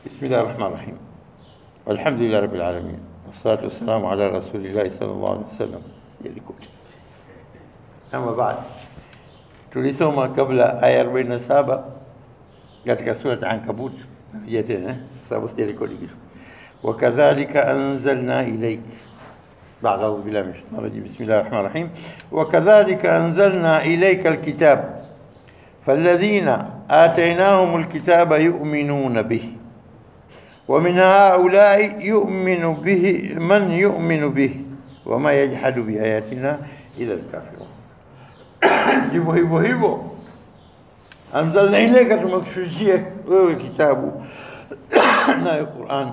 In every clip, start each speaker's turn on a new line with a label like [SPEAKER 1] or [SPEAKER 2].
[SPEAKER 1] بسم الله الرحمن الرحيم والحمد لله رب العالمين والصلاة والسلام على رسول الله صلى الله عليه وسلم sijalikuta ama baad tulisoma kabla aya 47 katika surat Ankabut narejea tena eh, sababu sijarekodi kitu wakadhalika anzalna ilaik بعد أعوذ بالله من الشيطان الرجيم بسم الله الرحمن الرحيم وكذلك أنزلنا إليك الكتاب فالذين آتيناهم الكتاب يؤمنون به ومن هؤلاء يؤمن به من يؤمن به وما يجحد بآياتنا إلى الكافرون ndivyo hivyo hivyo anzalna ilaika tumekushushia wewe kitabu nayo Qur'an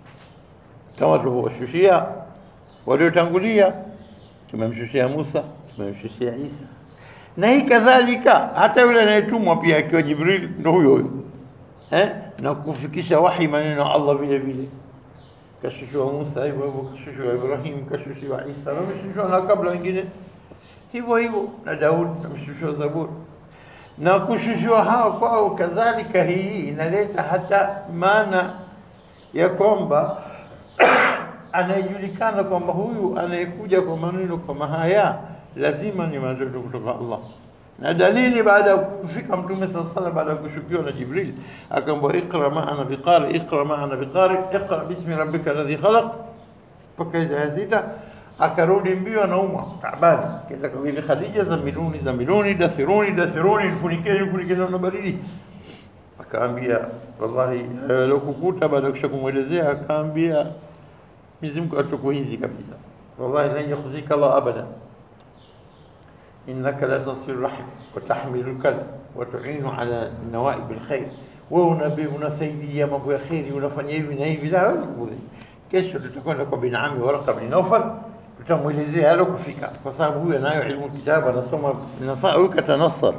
[SPEAKER 1] kama tulivyoshushia waliotangulia tumemshushia Musa tumemshushia Isa na hii kadhalika hata yule anayetumwa pia akiwa Jibril ndo huyo huyo eh na kufikisha wahi maneno ya Allah vile vile kashushiwa Musa hivyo hivyo kashushiwa Ibrahim kashushiwa Isa na mshushiwa na kabla wengine hivyo hivyo na Daud na mshushiwa Zaburi na kushushiwa hao kwao kadhalika hii inaleta hata maana ya kwamba anayejulikana kwamba huyu anayekuja kwa maneno kama haya lazima ni maneno kutoka Allah na dalili baada ya kufika mtume sala sala baada ya kushukiwa na Jibril akaambiwa iqra ma ana biqari iqra ma ana biqari iqra bismi rabbika alladhi khalaq mpaka aya sita akarudi mbio anaumwa taabani kenda kwa bibi Khadija zamiluni zamiluni dathiruni dathiruni nifunikeni nifunikeni na baridi akaambia wallahi alokukuta baada ya kushakumwelezea akaambia Mwenyezi Mungu atukuhizi kabisa wallahi lan yakhzika Allah abada innaka la tasil rahim wa tahmilu kalb wa tu'inu ala nawaib alkhair wewe unabii unasaidia mambo ya khairi unafanya hivi na hivi la wewe kesho tutakwenda kwa bin Ami Warqa bin Nawfal tutamwelezea halo kufika kwa sababu huyu anayo ilmu kitabu anasoma nasaa huyu katanassar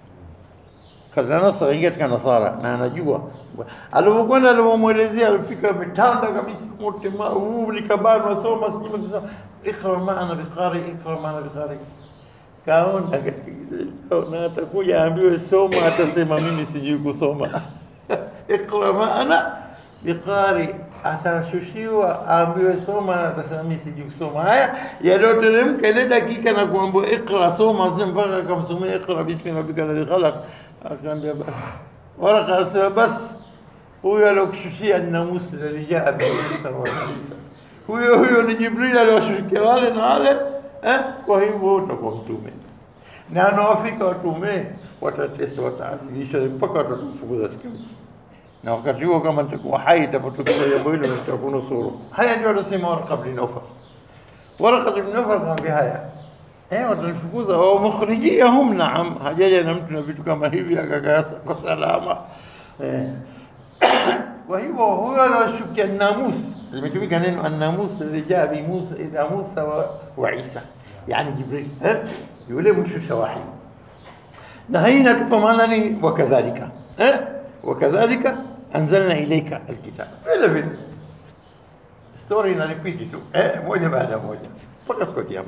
[SPEAKER 1] kadha nasara ingia katika nasara na anajua alipokwenda alipomwelezea alifika mitanda kabisa mote huu likabanwa soma sijui kusoma ikra maana biqari ikra maana biqari kaona na atakuja aambiwe soma atasema mimi sijui kusoma ikra maana biqari atashushiwa aambiwe soma na atasema mimi sijui kusoma haya yaliyoteremka ile dakika na kuambiwa ikra soma sio mpaka akamsomea ikra bismi rabbika alladhi khalaq akaambia basi waraka anasema basi huyo aliokushushia ni namusi alladhi jaa bihi Isa wa Isa huyo huyo ni Jibril aliwashukia wale na wale eh kwa hivyo utakuwa mtume na anawafika watume watateswa wataadhibishwa mpaka watatufukuza katika mji na wakati huo kama nitakuwa hai itapotokea jambo hilo nitakunusuru haya ndio anasema Warqa bin Nawfal Warqa bin Nawfal akamwambia haya eh watanifukuza wa mukhrijiyahum naam hajaja na mtu na vitu kama hivi akakaa kwa salama eh kwa hivyo huyo anashukia namus limetumika neno an-namus lijaa bi Musa ila Musa wa, wa Isa yani Jibril eh yule mshusha wahi na hii inatupa maana ni wakadhalika eh wakadhalika anzalna ilayka alkitab vile vile story ina repeat tu eh moja baada ya moja mpaka siku ya kiyama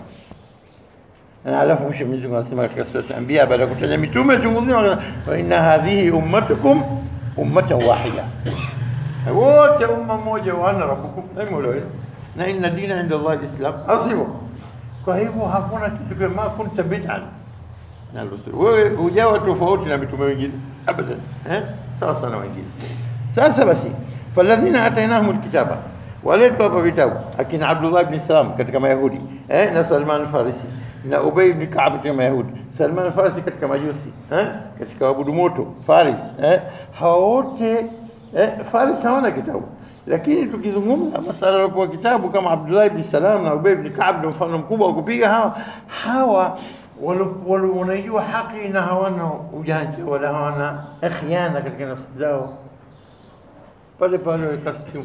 [SPEAKER 1] na alafu mwisho Mwenyezi Mungu anasema katika sura Anbiya baada ya kutaja mitume chungu zima wa inna hadhihi ummatukum ummatan wahida wote umma moja wa ana rabbukum na mola wenu na inna dina inda Allah alislam asibu kwa hivyo hakuna kitu kama ma kunta bid'an na rusul wewe hujawa tofauti na mitume wengine abadan eh sawa sana wengine sasa basi falladhina atainahum alkitaba waletwa hapa vitabu akina Abdullah ibn Salam katika Mayahudi eh na Salman al-Farisi na Ubay ibn Ka'b katika Mayahudi Salman al-Farisi katika Majusi eh katika wabudu moto Faris eh hawa wote eh Faris hawana kitabu lakini tukizungumza masala ya kitabu kama Abdullah ibn Salam na Ubay ibn Ka'b ndio mfano mkubwa wa kupiga hawa hawa wanajua haki na hawana ujanja wala hawana khiana katika nafsi zao pale pale wakasimu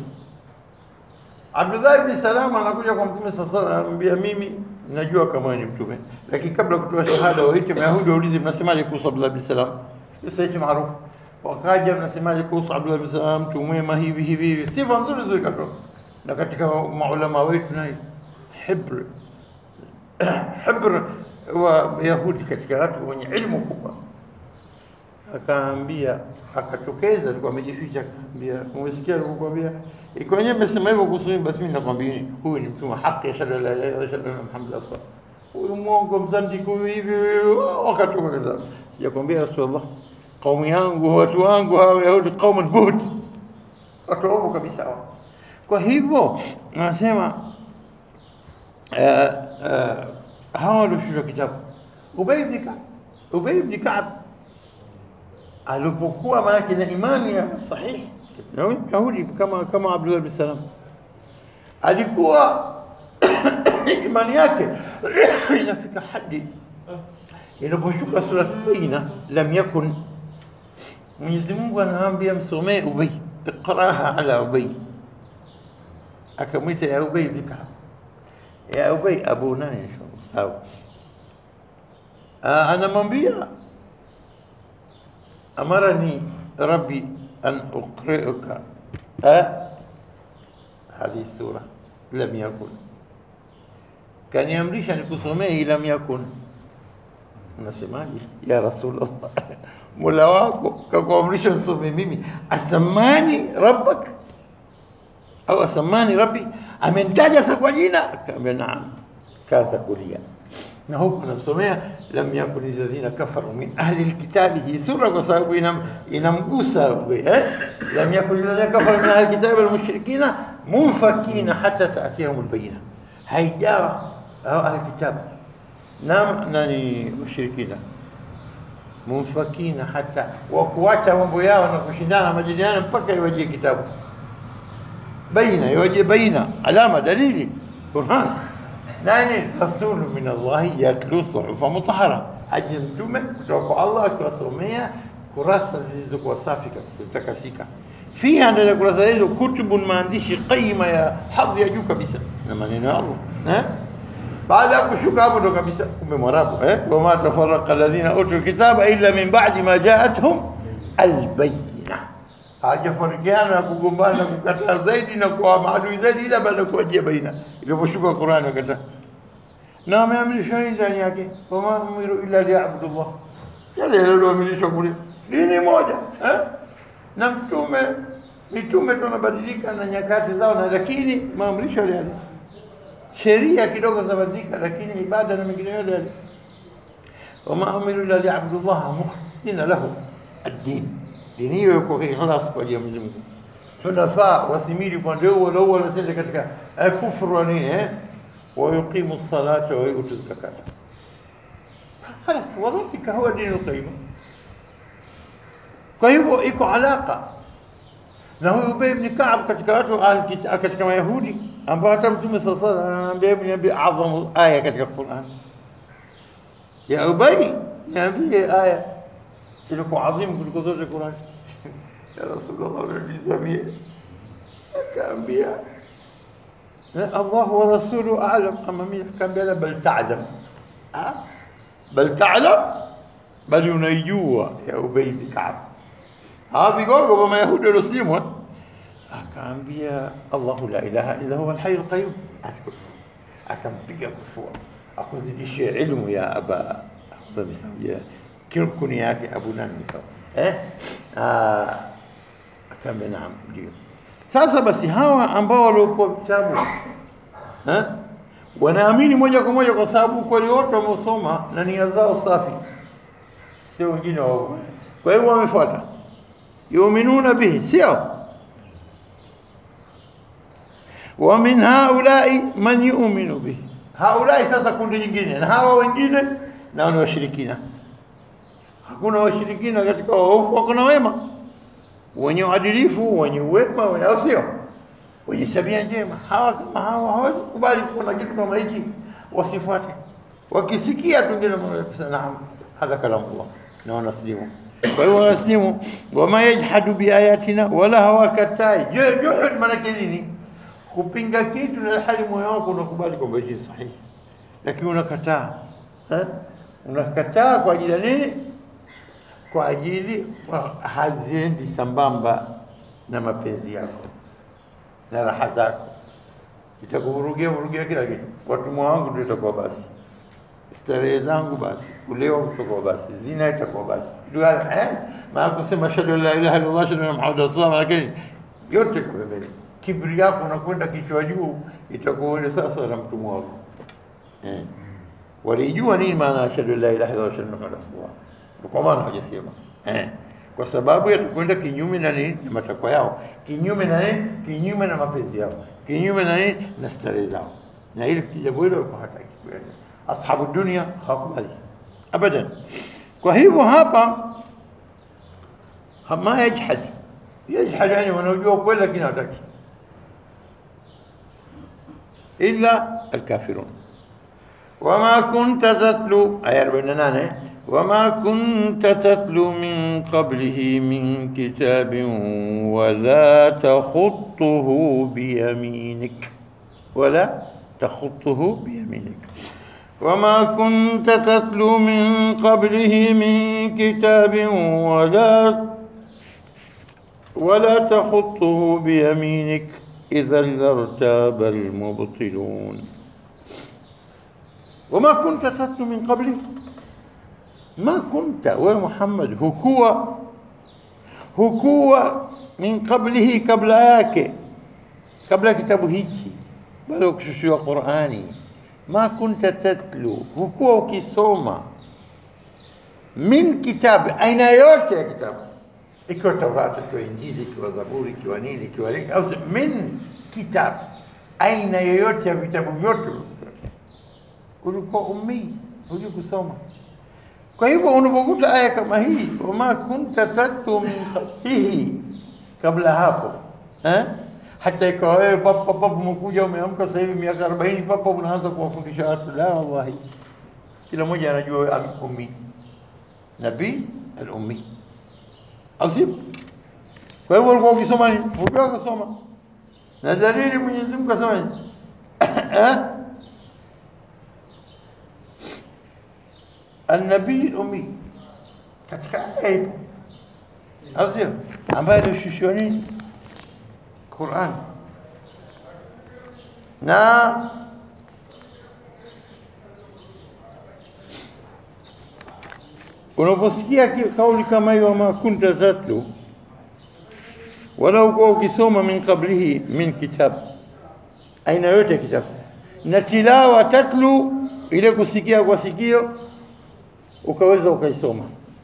[SPEAKER 1] Abdullah ibn Salam anakuja kwa Mtume sasa anambia mimi najua kama ni mtume lakini kabla kutoa shahada waite Mayahudi waulize mnasemaje kuhusu Abdullah ibn Salam kisa hicho maarufu wakaja mnasemaje kuhusu Abdullah ibn Salam mtu mwema hivi hivi hivi sifa nzuri nzuri katoka na katika maulama wetu na hibr hibr wa Yahudi katika watu wenye ilmu kubwa akaambia akatokeza, alikuwa amejificha, akaambia umesikia alivyokuambia iko wenyewe amesema hivyo kuhusu mimi, basi mimi nakwambia huyu ni mtume wa haki, ashhadu an la ilaha illallah ashhadu anna muhammadan rasulullah. Huyu mwongo mzandiki huyu hivi wakatoka kaza, sijakwambia Rasulullah, kaumu yangu watu wangu hawa Yahudi qaumun buhd, watu waovu kabisa hao. Kwa hivyo anasema uh, uh, hawa walioshindwa kitabu Ubay ibn Ka'b, Ubay ibn Ka'b alipokuwa maanake na imani ya sahihi Yahudi kama kama Abdullah bin Salam alikuwa imani yake inafika hadi inaposhuka sura Baina, lam yakun, Mwenyezi Mungu anaambia msomee Ubay, iqraha ala Ubay, akamwita ya Ubay ibn Ka'b, ya Ubay abu nani, inshallah sawa, anamwambia amarani rabbi an uqri'uka hadhihi sura lam yakun, kaniamrisha nikusomee lam yakun. Unasemaje ya Rasulullah? Mola wako kakuamrisha nisome mimi, asamani rabbak au asamani rabbi, amenitaja sa kwa jina? Akaambia naam, kaanza kulia na huku anamsomea lam yakun alladhina kafaru min ahli alkitabi. Hii sura kwa sababu inam, inamgusa eh? lam yakun alladhina kafaru min ahli alkitabi walmushrikina munfakina hata taatiyahum albayina, haijawa hao ahli kitabu na nani washirikina munfakina hata wa kuacha mambo yao na kushindana majadiliano mpaka iwajie kitabu baina, iwajie baina, alama, dalili, Qur'an nani rasulu min Allahi yatlu suhufa mutahara, aje mtume kutoka kwa Allah akiwasomea kurasa zilizokuwa safi kabisa takasika. Fiha, ndani ya kurasa hizo kutubun, maandishi qaima ya hadhi ya juu kabisa na maneno ya Allah eh? Baada ya kushuka hapo ndo kabisa, kumbe Mwarabu eh? wama tafarraqa alladhina utul kitaba illa min ba'di ma ja'atuhum albayina, hawajafarikiana na kugombana na kukataa zaidi na kuwa maadui zaidi ila baada ya kuwajia baina, iliposhuka Qur'an wakataa na wameamrishwa nini ndani yake? wama umiru illa liyabudu llah, yale yaliyoamrishwa kule dini moja eh? na mtume mitume tunabadilika na nyakati zao, na lakini maamrisho yale yale, sheria kidogo zabadilika, lakini ibada na mengine yale yale. wama umiru illa liyabudu llaha mukhlisina lahu ad-din, dini hiyo iko ikhlas kwa ajili ya Mwenyezi Mungu, hunafaa wasimili upande huo na huo, wanasema katika kufru ni eh ويقيم الصلاة ويؤتي الزكاة خلاص وذلك هو دين القيمة kwa hivyo iko alaka na huyu Ubay ibn Ka'b katika watu katika Mayahudi ambao hata Mtume sasa sala anaambia hebu niambie adhamu aya katika Qur'an ya Ubay niambie aya ilikuwa adhimu kuliko zote Qur'an ya Rasulullah nisamie akaambia الله ورسوله أعلم أما مين كان بينا بل تعلم أه؟ بل تعلم بل ينيجوا يا أبي بن كعب ها بيقولوا بما يهود المسلمون كان بيا الله لا إله إلا هو الحي القيوم أكم بيجا كفوا أخذ دي شيء علم يا أبا أخذ مسوي كم كنياك أبونا مسوي إيه آه أكم نعم ديو Sasa basi hawa ambao waliokuwa vitabu eh, wanaamini moja kwa moja kwa sababu kweli wote wameusoma na nia zao safi, sio wengine wao. Kwa hiyo wamefuata, yuminuna bihi, sio wa min haulai man yu'minu bihi. Haulai sasa kundi nyingine, na hawa wengine nao ni washirikina. Hakuna washirikina katika waovu, hakuna wema wenye uadilifu, wenye uwema, au sio? Wenye tabia njema. Hawa kama hawa hawezi kukubali kuona kitu kama hichi, wasifuate. Wakisikia tu ngine kusema naam, hadha kalamullah, na wanaslimu. Kwa hiyo wanaslimu, wama yajhadu biayatina, wala hawakatai. Juhud maanake nini? Kupinga kitu na hali moyo wako unakubali kwamba hichi sahihi, lakini unakataa eh? Unakataa kwa ajili ya nini? kwa ajili haziendi sambamba na mapenzi yako na raha zako, itakuvurugia vurugia kila kitu. Watumwa wangu ndio itakuwa basi starehe zangu basi, kulewa kutoka basi, zina itakuwa basi, Dua- eh, maana kusema ashhadu an la ilaha illallah ashhadu anna muhammadan rasulullah, lakini yote kwa pembeni. Kibri yako unakwenda kichwa juu, itakuwa wewe sasa na mtumwa wako eh. Walijua nini maana ashhadu an la ilaha illallah ashhadu anna muhammadan rasulullah, Ndio kwa maana hawajasema eh, kwa sababu ya kwenda kinyume na nini, na matakwa yao, kinyume na nini, kinyume na mapenzi yao, kinyume na nini, na starehe zao, na ile jambo hilo walikuwa hataki kuenda. Ashabu dunia hawakubali abadan. Kwa hivyo hapa ha- ma yajhad yajhad, yani wanaojua ukweli lakini hawataki, illa alkafirun وما كنت تتلو آية 48 وما كنت تتلو من قبله من كتاب ولا تخطه بيمينك ولا تخطه بيمينك وما كنت تتلو من قبله من كتاب ولا ولا تخطه بيمينك إذا لارتاب المبطلون وما كنت تتلو من قبله ما كنت ومحمد هكوا هكوا من قبله قبل yake kabla kitabu hichi bado kushushiwa Qur'ani ma kunta tatlu hukuwa ukisoma min kitabu aina yote ya kitabu ikiwa Taurati ikiwa Injili ikiwa Zaburi ikiwa nini ikiwa nini au min kitabu aina yoyote ya vitabu vyote ulikuwa ummi, hujui kusoma. Kwa hivyo unapokuta aya kama hii, wama kunta tatlu min qablihi, kabla hapo eh? hata ikawa wewe papa papa umekuja umeamka sasa hivi miaka 40 papa unaanza kuwafundisha watu, la wallahi, kila mmoja anajua wewe am- ummi, nabii al-ummi, au sio? Kwa hivyo ulikuwa ukisoma nini? Ulikuwa ukisoma na dalili Mwenyezi Mungu kasema nini? eh? النبي الأمي katika aya ipo au sio ambaye alishushiwa nini Qur'an na unaposikia ki- kauli kama hiyo ma kunta tatlu wala ukuwa ukisoma min qablihi min kitab aina yote ya kitabu na tilawa tatlu ile kusikia kwa sikio ukaweza ukaisoma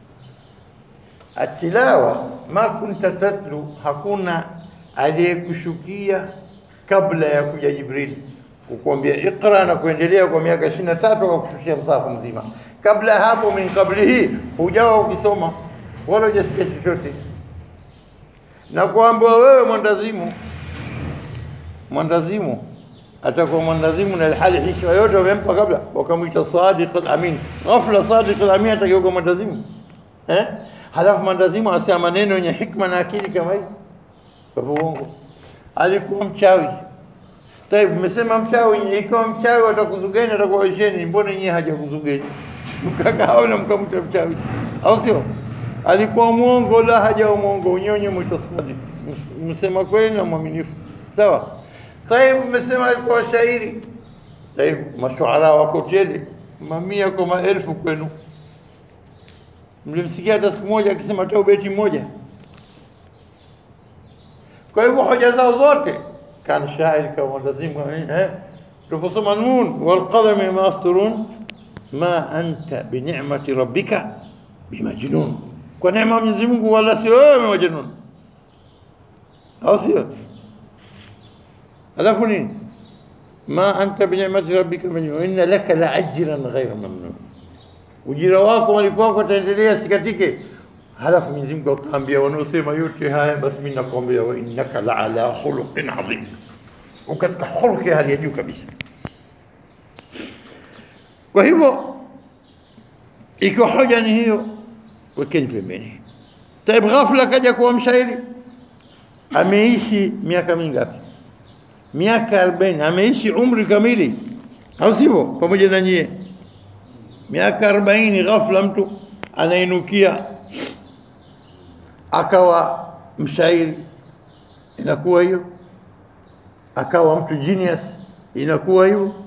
[SPEAKER 1] atilawa ma kunta tatlu hakuna aliyekushukia kabla ya kuja Jibril kukuambia iqra na kuendelea kwa miaka 23 kwa kushushia msahafu mzima kabla hapo min qablihi hujawa ukisoma wala hujasikia chochote na kwamba wewe mwandazimu mwandazimu atakuwa mwandazimu na hali hishma yote wamempa kabla wakamwita sadiq al-amin ghafla sadiq al-amin atageuka mwandazimu eh halafu mwandazimu asema maneno yenye hikma na akili kama hii kwa hivyo uongo alikuwa mchawi Tayeb, mmesema mchawi, ikiwa mchawi atakuzugeni atakuwaisheni, mbona nyie hajakuzugeni? Mkakaa na mkamta mchawi, au sio? Alikuwa mwongo, la hajawa mwongo, unyonye mwita sadiq, Ms- msema kweli na mwaminifu, sawa. Tayeb, mmesema alikuwa shairi. Tayeb, mashuara wako tele, mamia kwa maelfu kwenu. Mlimsikia hata siku moja akisema hata ubeti mmoja? Kwa hivyo hoja zao zote كان شاعر كما لازم eh tuposoma nun wal qalami ma yasturun ma anta bi ni'mati rabbika bimajnun kwa neema ya Mwenyezi Mungu wala sio wewe majnun au sio alafu nini ma anta bi ni'mati rabbika bimajnun inna laka la ajran ghayra mamnun ujira wako malipo wako utaendelea sikatike halafu Mwenyezi Mungu akaambia wanaosema yote haya basi mimi nakwambia wa innaka la ala khuluqin adhim ukatika khuluqi hali ya juu kabisa kwa hivyo ikiwa hoja ni hiyo wekeni pembeni taib ghafla kaja kuwa mshairi ameishi miaka mingapi miaka 40 ameishi umri kamili au sivyo pamoja na nyie miaka 40 ghafla mtu anainukia akawa mshairi inakuwa hiyo akawa mtu genius inakuwa hivyo